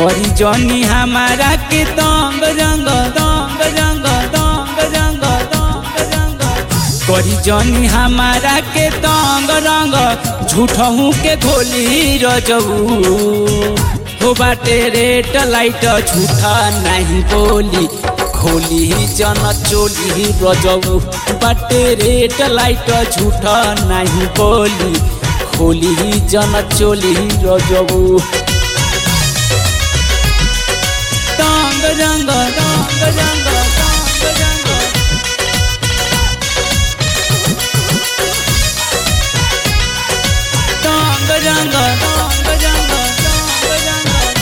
करी जनी हमारा के दंग रंग दंग रंग दंग रंग दंग रंग करी जनी हमारा के दंग रंग झूठहू के घोली रजऊ हो बाटे रेट लाइट झूठा नहीं बोली खोली जन चोली रजऊ बाटे रेट लाइट झूठा नहीं बोली खोली जन चोली रजऊ रंग रंग रंग रंग रंग रंग रंग रंग रंग रंग रंग रंग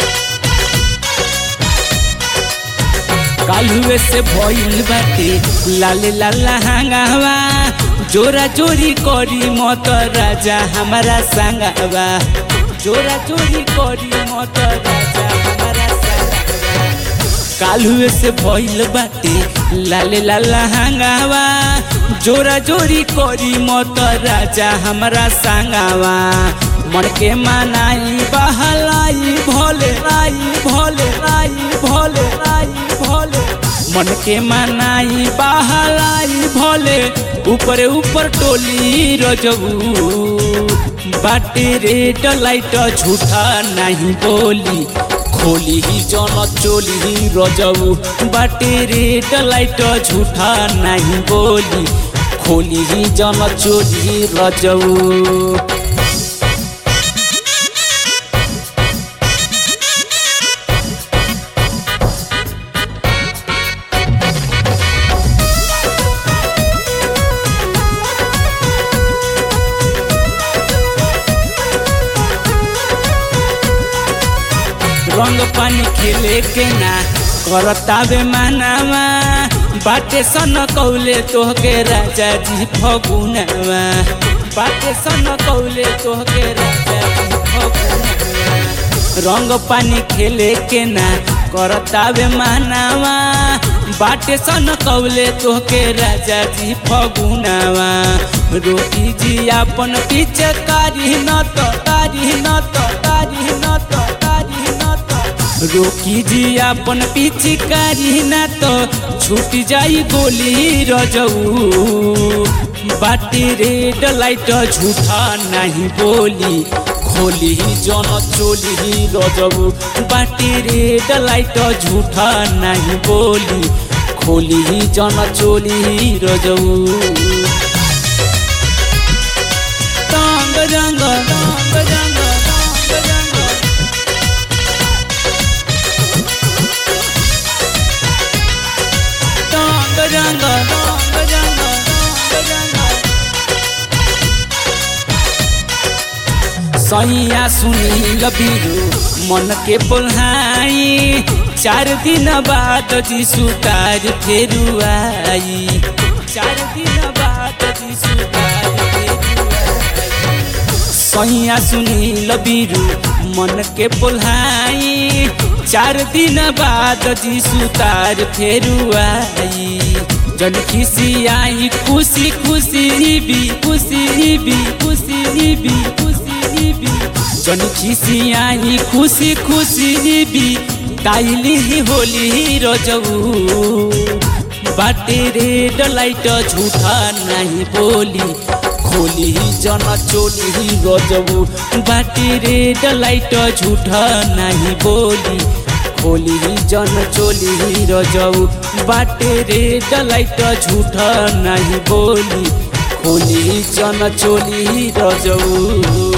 कालुए से भइल बाटे लाले लाला हांगावा जोरा जोरी करी मत राजा हमारा संगावा जोरा जोरी करी मत राजा हमारा संगावा कालुए से भइल बाटे लाले लाला हांगावा जोरा जोरी करी मत राजा हमारा संगावा मन के मनाई बहलाई भोले लाई भोले लाई भोले लाई भोले मन के मनाई बहलाई भोले ऊपर ऊपर टोली रजबू बाटे रेड लाइट झूठा नहीं बोली खोली ही जन चोली रजऊ बाटे रेड लाइट झूठा नहीं बोली खोली ही जन चोली रजऊ रंग पानी खेले के ना करतावे मानावा बाटे सन कौले तोहके राजा जी फगुनवा बाटे सन कौले तोहके राजा जी फगुनवा रंग पानी खेले के ना करतावे मानावा बाटे सन कौले तोहके राजा जी फगुनवा रोटी जी अपन पीछे कारी न तो कारी न तो कारी न तो कारी न तो रोकी जी अपन पीछे कारी न तो छूट जाई गोली रजऊ बाटी रेड लाइट झूठा नहीं बोली खोली जन चोली रजऊ बाटी रेड लाइट झूठा नहीं बोली खोली जन चोली रजऊ रंग रंग रंग रंग रंग रंग रंग रंग रंग रंग रंग रंग सैया सुनी लबीरू मन के बोल्हाई चार दिन बाद जी सुतार फेरू आई चार दिन बाद जी सुतार फेरू आई सैया सुनी लबीरू मन के बोल्हाई चार दिन बाद जी सुतार फेरू आई जन खुशी आई खुशी खुशी भी खुशी भी खुशी भी खुशी भी जन खुशी आई खुशी खुशी भी ताइली ही होली रजऊ बाटे रेड लाइट झूठा नहीं बोली खोली जन चोली रजऊ बाटे रेड लाइट झूठा नहीं बोली खोली जन चोली रजऊ बाटे रेड लाइट झूठा नहीं बोली खोली जन चोली रजऊ